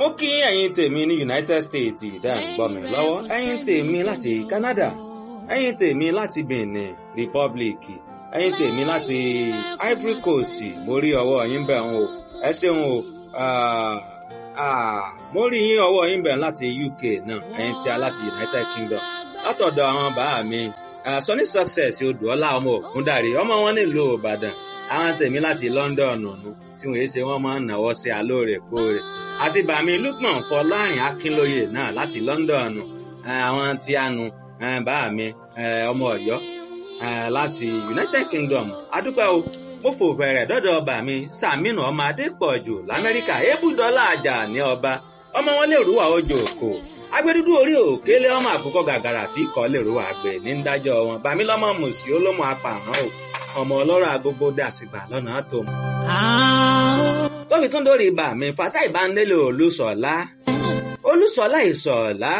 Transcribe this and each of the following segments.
mo kí ẹ̀yin tèmi ní United States ìdá ìgbọ́ mi lọ́wọ́ ẹ̀yin tèmi láti Canada ẹ̀yin tèmi láti Benin Republic ẹ̀yin tèmi láti Ivory Coast mo rí ọwọ́ yín bẹ̀ ń o ẹ ṣeun o mo rí yín ọwọ́ yín bẹ̀ láti UK náà ẹ̀yin tí a láti United Kingdom látọ̀dọ̀ àwọn bàá mi Sunny Success odùọ́lá ọmọ ògúndàrí ọmọ wọn nílùú Ìbàdàn àwọn tèmi láti London ọ̀nù tí wọ́n ṣe wọ́n máa ń náwó sí alóòrèkóòrè àti bàmí Lukman Fọlárin Akínlóye náà láti London àwọn tí a nu bàá mi ọmọ Ọ̀yọ́ láti United Kingdom adúpẹ́ o mo fò fẹ̀rẹ̀ dọ́dọ̀ ọba mi Sàmínú ọmọ Adépọ̀jù l'Amẹ́ríkà ébùdọ́là àjà ní ọba ọmọ wọn lè rúwà ojú òkò agbẹdúdú orí òkèlè ọmọ àkókò gàgàrà tí kò lè rúwà àgbè ní dájọ́ wọn bàmí lọ́mọ mùsí olómọ apààrọ̀ o ọmọ ọlọ́rọ̀ agogo dàsìgbà lọ́nà tó mọ̀. tóbi tún dórí ibà mi fata ìbánilélò olùsọ̀lá olùsọ̀lá ìsọ̀lá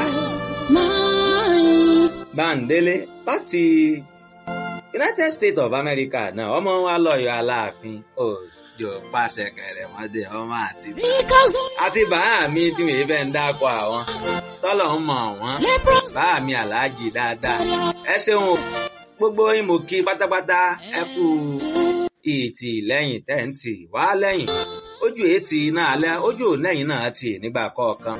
báńdélé láti United States of America náà ọmọ wa lọ́yọ̀ aláàfin òjò pàṣẹ kẹrẹmọdé ọmọ àti àti bàá mi tí mi fẹ́ ń dáko àwọn tọ́lọ̀ ń mọ̀ wọ́n bàá mi aláàjì dáadáa ẹ ṣeun o gbogbo yín mo kí pátápátá ẹ kú ìtì lẹ́yìn tẹ́ǹtì wá lẹ́yìn ojú ètì náà alẹ́ ojú lẹ́yìn náà tì nígbà kọ̀ọ̀kan.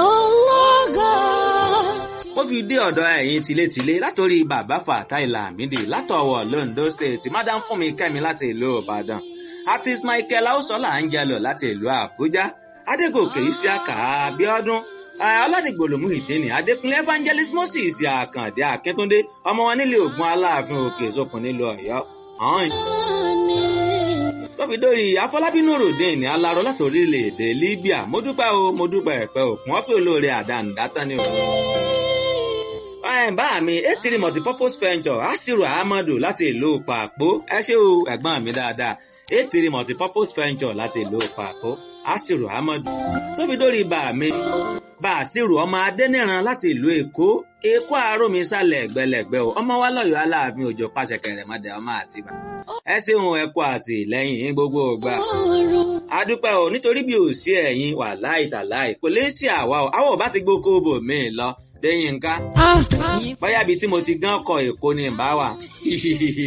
mo fi dé ọ̀dọ̀ ẹ̀yin tilétilé látòrí bàbá Fatai Lamidi látọ̀wọ̀ Londo State madam Fúnmi Kẹ́mi láti ìlú Ìbàdàn artist Michael Ausola Angelo láti ìlú Àbújá Adégòkè Isiaka Abíọ́dún aládìgbòlòmù ìdíni adékúnlé evangelist moses àkàndé akíntúndé ọmọ wọn nílé ògùn aláàfin òkè sókun nílùú Ọ̀yọ́ ọhún. tóbi-dórí afọlábínú ròdìní aláró láti orílẹ̀-èdè libya mo dúpẹ́ o mo dúpẹ́ ẹ̀pẹ́ òkun wọ́n pé olóore àdánù dátán ni o. bá mi etiri multipurpose venture asiru ahmadu láti ìlú pàpó ẹ ṣé o ẹ̀gbọ́n mi dáadáa etiri multipurpose venture láti ìlú pàpó asiru ahmadu tóbi dórí bá mi bàṣírù ọmọ adẹ́nìran láti ìlú èkó èkó àárọ̀mí sálẹ̀ ẹ̀gbẹ́lẹ̀gbẹ́ o ọmọ wa lọ́yọ̀ọ́ aláàfin òjò pàṣẹ kẹrẹ̀mọdé ọmọ àtibá ẹ ṣeun ẹ kú àtìlẹ́yìn gbogbo ògbà adúpẹ́ o nítorí bí ò sí ẹ̀yin wà láì tàláì kò lè sí àwa o àwọn ò bá ti gbókó bò mí lọ lẹ́yìn nǹkan bóyá ibi tí mo ti gán kọ èkó ni ìbá wà